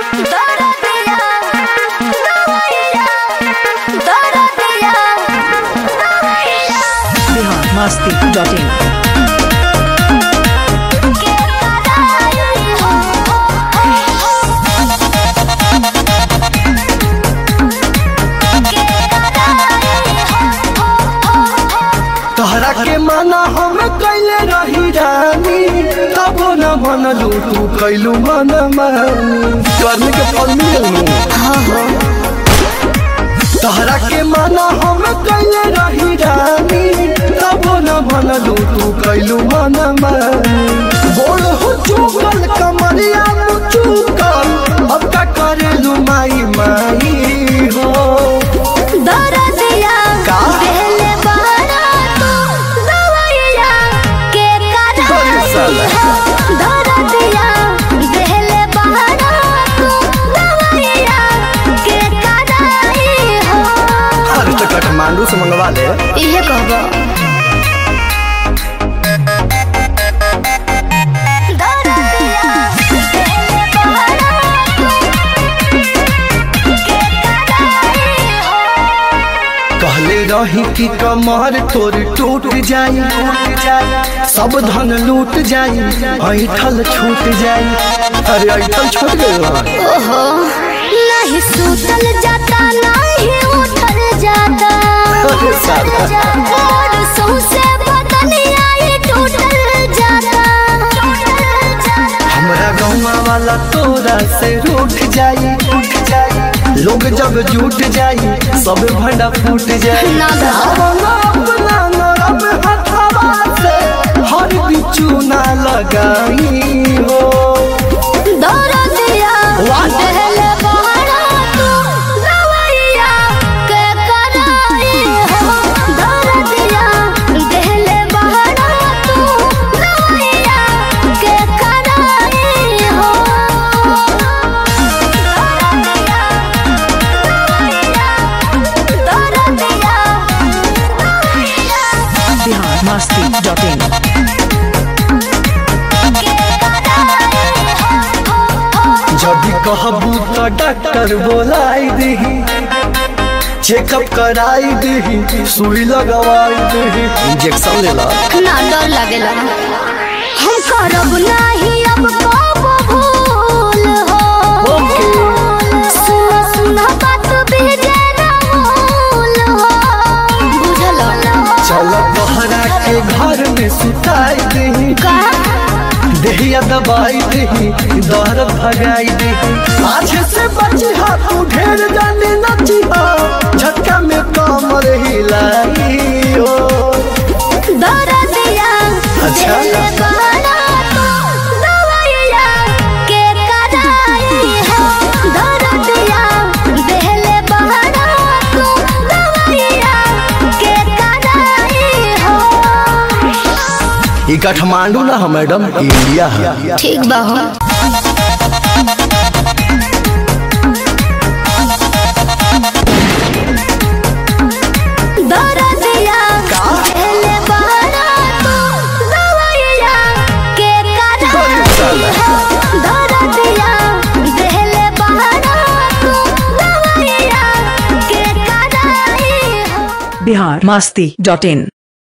दरदिया दवाइया दरदिया दवाइया बिहार मस्ती डॉट इन के कदाई हो के कदाई हो तोहरा के माना हम कैले रही रानी तबो न मनलू तू कैलू मन मानी करने के फल मिलू तोहरा के माना हम कैले रही रानी तबो न मनलू तू कैलू मन मानी बोल हो चुकल कमरिया चुकल अब का करेलू माई माई हो दरदिया का? पहले बहरा तू दवाइया के अरे कदाई साला। हो दरदिया पहले बहरा तू दवाइया के कदाई हो अरे तो काठमांडू से मंगवा ले इहे कहबो दरदिया पहले बहरा तू के कदाई हो कहले रही कि कमर तोर टूट जाई टूट जाई सब धन लूट जाई ऐठल छूट जाई अरे ऐठल छूट गई ओहो नहीं सुतल जाता नहीं उठल जाता अरे साला। और सौंसे बदनिया ये टूटल जाता हमरा गौवा वाला तोरा से रूठ जाई रूठ जाई लोग जब जुट जाई सब भंडा फूट जाई ना दा। अपना अपना नरम हथवा से हर बिचू ना लगाई हो दरदिया What? पहले बहरा तू दवाइया के कराई हो दरदिया पहले बहरा तू दवाइया के कराई हो दरदिया दरदिया दरदिया बिहार मस्ती डॉट इन के कराई हो जब भी कहबू तो डॉक्टर बोलाई दही चेकअप कराई दही सुई लगवाई दही इंजेक्शन ले ला ना डर लागेला हम करब नाही अब कब भूल हो ओके। सुन सुन बात भेजे ना भूल हो बुझल चल बहरा के घर में सुताई दही का देहिया दबाई दही दर्द भगाई दही आज से बची हा तू ढेर जाने नची हा झटका में कमर हिलाई हो दरदिया अच्छा। दिल बहरा तू दवाइया के कराई हो दरदिया दिल बहरा तू दवाइया के कराई हो ई काठमांडू ना है मैडम इंडिया है ठीक बा हो दरदिया पहले बहरा तू दवाइया के कराई हो दरदिया पहले बहरा तू दवाइया के कराई हो बिहार मस्ती डॉट इन